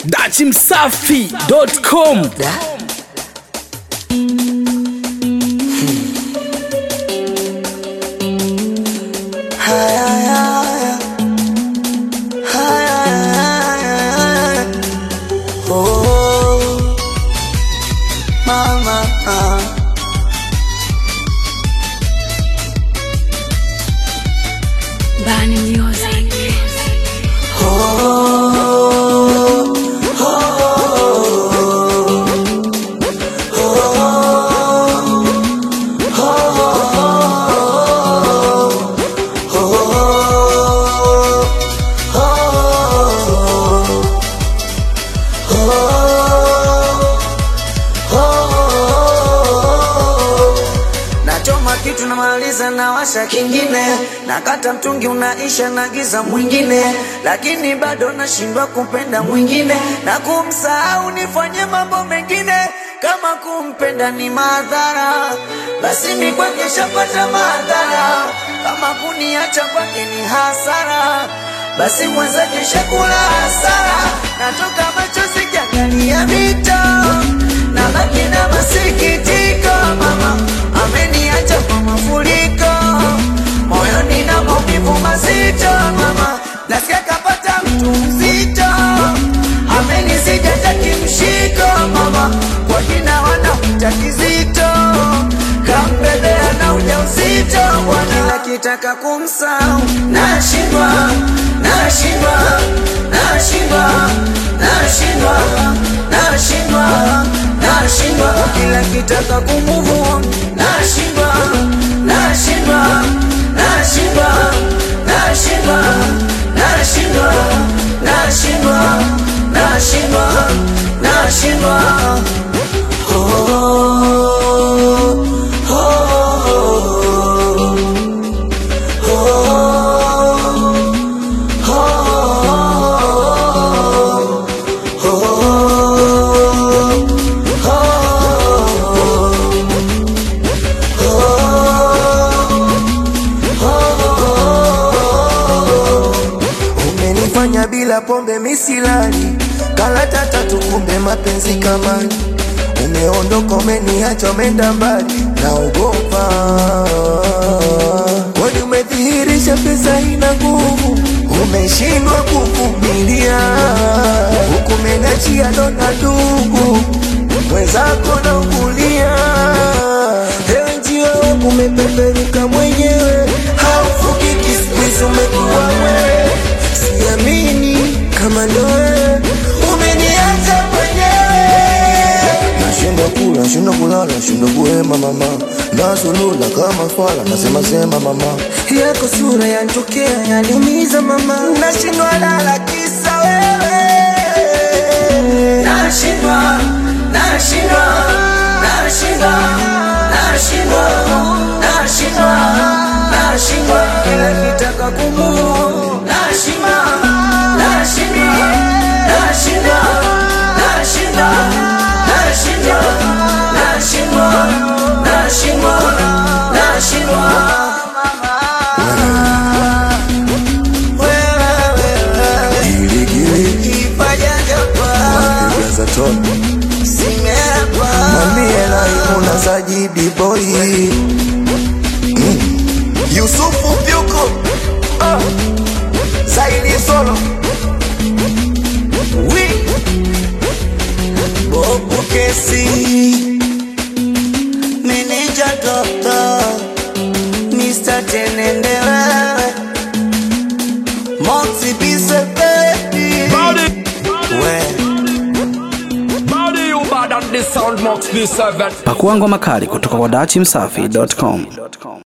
dachimsafi.com Bani Music. Nachoma kitu namaliza na washa kingine, nakata mtungi unaisha na giza mwingine, lakini bado nashindwa kupenda mwingine na kumsahau, nifanye mambo mengine kama kumpenda ni madhara, basi mi kwake shapata madhara, kama kuniacha kwake ni hasara, basi mwenzake shakula hasara, natoka machozi kiangalia mito nabaki na masikitiko, mama ameniacha kwa mafuriko, moyoni na maumivu mazito, mama nasikia kapata mtu mzito, amenisijata kimshiko, mama kwa jina wanamta kizito, kambebea na ujauzito, bwana akitaka kumsahau nashindwa, nashindwa, nashindwa, nashindwa, nashindwa, nashindwa, kila kitaka kumove on, nashindwa, nashindwa, nashindwa, nashindwa, nashindwa, nashindwa, nashindwa, nashindwa. Oh, oh, Umenifanya bila pombe misilali, kalata tatu kumbe mapenzi kamani. Umeondoka umeniacha umeenda mbali, naogopa kwani umedhihirisha pesa ina nguvu, umeshindwa kuvumilia, huku menachia dona ndugu mwenzako na ukulia. Ewe njia wangu umepeperuka mwenyewe, haufukiki siku hizi umekuwa wewe siamini kama ndo wewe umeniacha mwenyewe. Nashindwa kula, nashindwa kulala, nashindwa kuhema mama, nazulula kama fala, nasema sema mama, yako sura yanitokea yaniumiza mama, nashindwa lala kisa wewe. Nashindwa, nashindwa, nashindwa, nashindwa, nashindwa, nashindwa, kila kitaka kumove, nashindwa, nashindwa, nashindwa, nashindwa, nashindwa, nashindwa, nashindwa, nashindwa. Gili gili, Ifajajapa, jaza toni, simeapa, mwambie Laimuna Sajidi boy Mm. Yusufu Pyuko ah. Saidi Solo wi Bobu Kesi, meneja dokta, Mr. Tenende wewe, Moxie Bise baby, we Body you bad at the sound Mox B7 Pakuangwa makali kutoka kwa dachimsafi.com